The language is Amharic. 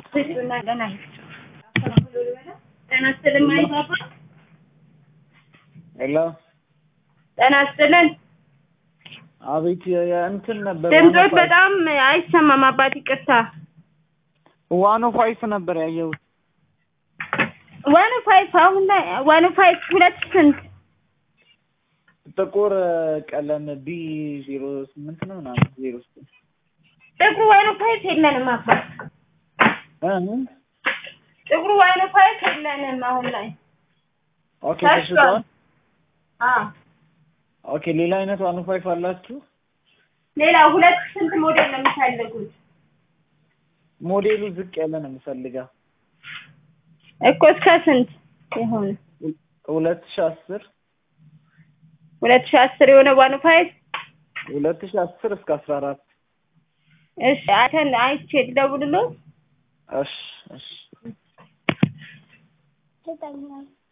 ሄሎ ጤና ይስጥልን። አቤት እንትን ነበር ድምፆት በጣም አይሰማም። አባት ይቅርታ። ዋን ኦፍ ፋይፍ ነበር ያየሁት። ዋን ፋይቭ አሁን ላይ ዋን ፋይቭ ሁለት ስንት ጥቁር ቀለም ቢ ዜሮ ስምንት ነው ምናምን ዜሮ ስምንት ጥቁሩ ዋን ፋይቭ የለንም አባት እ ጥቁሩ ዋን ፋይቭ የለንም አሁን ላይ ኦኬ ተሽጧል። አዎ ኦኬ ሌላ አይነት ዋን ፋይፍ አላችሁ? ሌላ ሁለት ስንት ሞዴል ነው የምታደርጉት? ሞዴሉ ዝቅ ያለ ነው የምፈልገው። እኮ እስከ ስንት ይሆን? ሁለት ሺህ አስር ሁለት ሺህ አስር የሆነ ዋን ፋይቭ ሁለት ሺህ አስር እስከ አስራ አራት እሺ አይተን አይቼ ልደውልልዎት። እሺ እሺ